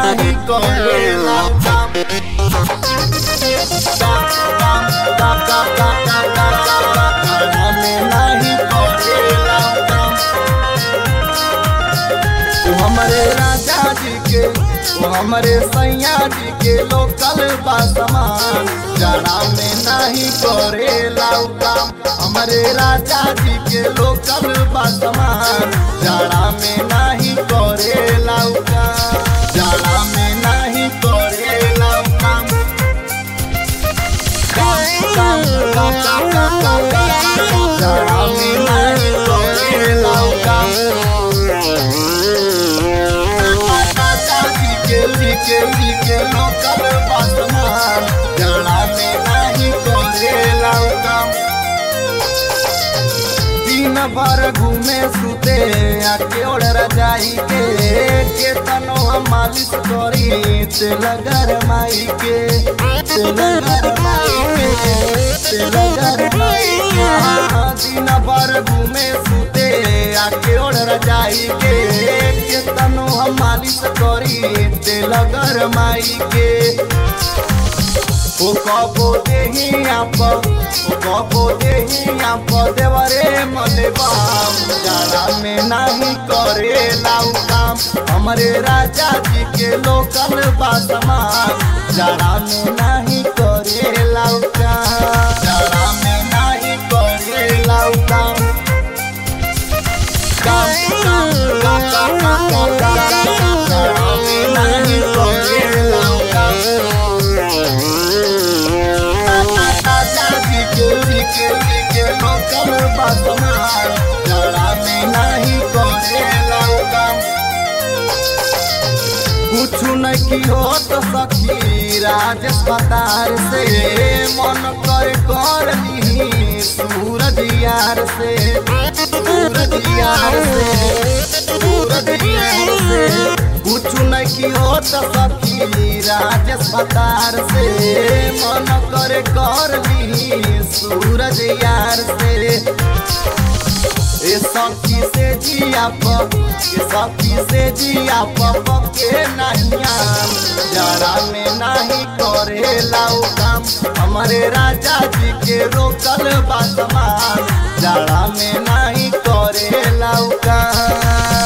नाही करेला काम काम काम काम काम काम काम काम जाड़ा में नाही करेला काम तू हमारे राजा जी के तू हमारे सैया जी के लोकल बा समान जाड़ा में नहीं करेला काम हमारे राजा जी के लोकल बा समान जाड़ा में नहीं करेला काम जाड़ा में नहीं करेला काम काम काम काम काम काम काम काम जाड़ा में नहीं करेला काम राजा जी के जी के जी के लोकल बा समान जाड़ा में नहीं करेला काम दिन भर घूमे सुते आके ओढ़ रजाई के केतनो हम मालिश करी तेल गरमाई के तेल गरमाई के तेल गरमाई के हाँ, दिन भर घूमे सुते आके ओढ़ रजाई के केतनो हम मालिश करी तेल गरमाई के ओ कबो देही आप ओ कबो देही आप देवरे मले बाम जाड़ा में नहीं करे लाऊ काम हमारे राजा जी के लोकल बासमान जाड़ा में नहीं करे लाऊ काम जाड़ा में नहीं करे लाऊ काम काम काम काम काम काम काम काम काम जाड़ा में नहीं करे लाऊ काम राजा जी के जी के जी के लोकल बासमान जड़ा में नहीं करेला काम कुछ नहीं की हो तो सखी राजेश पतार से मन कर कर ली सूरज यार से सूरज यार से सूरज यार से कुछ नहीं की हो तो सखी राजेश पतार से मन कर कर ली सूरज यार से ए सखी से जिया पप ए सखी से जिया पप के नहियाम जरा में नहीं करे लाऊ काम हमारे राजा जी के रोकल बासमान जरा में नहीं करे लाऊ काम